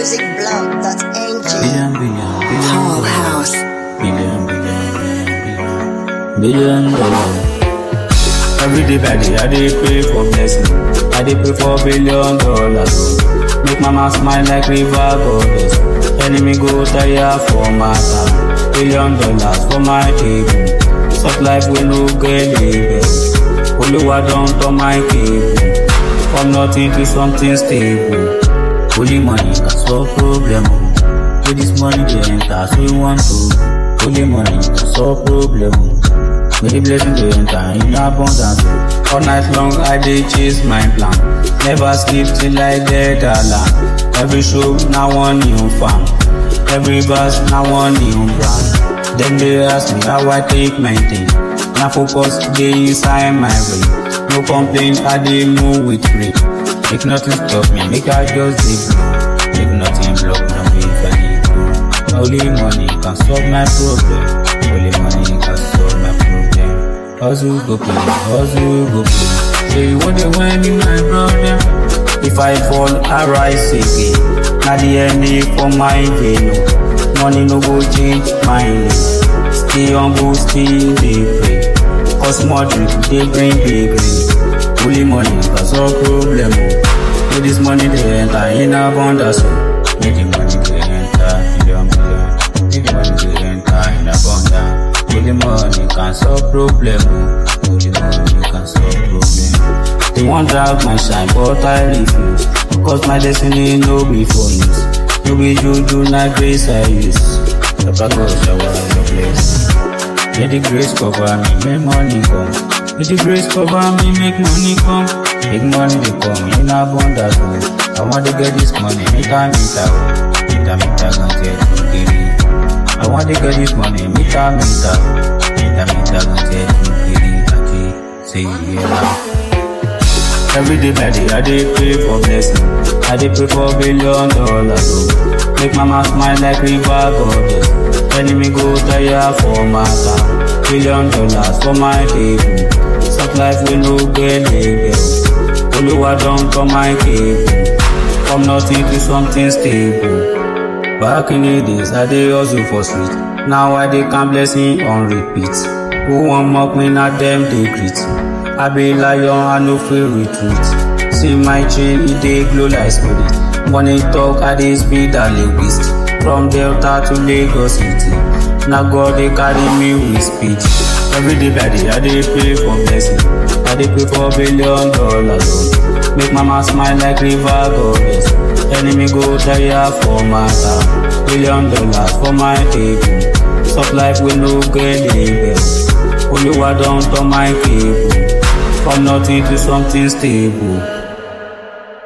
musicblog.ng. Billion, billion, billion, Whole house. billion, billion, billion, billion, billion dollar. Every day by day, I dey pray for blessing. I dey pray for billion dollars. oh. Make mama smile like river goddess. Enemy go tire for my town. Billion dollars for my table. Soft life we no get label. Oluwa don turn my cable. From nothing to something stable. Holy money can solve problem. oh. With this money dey enter, so we want to. Holy money can solve problem. oh. May the blessing dey enter in abundance. oh. All night long I dey chase my plan. Never sleep till I get alarm. Every show na one new farm. Every verse na one new brand. Dem dey ask me how I take maintain. Na focus dey inside my brain. No complain, I dey move with grace. Make nothing stop me, make I just dey blow. Make nothing block my way if I dey go. Only money can solve my problem. Only money can solve my problem. Hustle go pay, hustle go pay. Say you want the win in my problem. If I fall, I rise again. Na the end for my vein. oh. Money no go change my name. Stay humble, still dey pray. Cause more drink dey bring big rain. Only money can solve problem. oh. Make this money dey enter in abundance. oh. Make the money dey enter million million. Make the money dey enter in abundance. Only money can solve problem. oh. Only money can solve problem. They want drag my shine, but I refuse. Cause my destiny no be for use. No be juju, na grace I use. Papa go shower your place. May the grace cover me, make money come. May the grace cover me, make money come. Make money dey come in abundance. oh. I want to get this money, make I meet her. oh. Meet her, meet her, gonna get to get it. I want to get this money, meet her, meet her. Meet her, meet her, gonna get to get it. Auntie, say yeah. Every day by day, I dey pray for blessing. I dey pray for billion dollars. Oh. Make mama smile like river goddess. Enemy go tire for my town. Billion dollars for my table. Soft life we no get label. Oluwa don turn my cable. From nothing to something stable. Back in the days, I dey hustle for street. Now I dey count blessing on repeat. Who wan mock me na dem dey greet. I be lion, I no fit retreat. See my chain, e dey glow like spirit. Money talk, I dey speed and linguist. From Delta to Lagos City. Na God dey carry me with speed. Every day by day, I dey pray for blessing. I dey pray for billion dollars. oh. Make mama smile like river goddess. Enemy go tire for my town. Billion dollars for my table. Soft life we no get label. Oluwa don turn my cable. From nothing to something stable.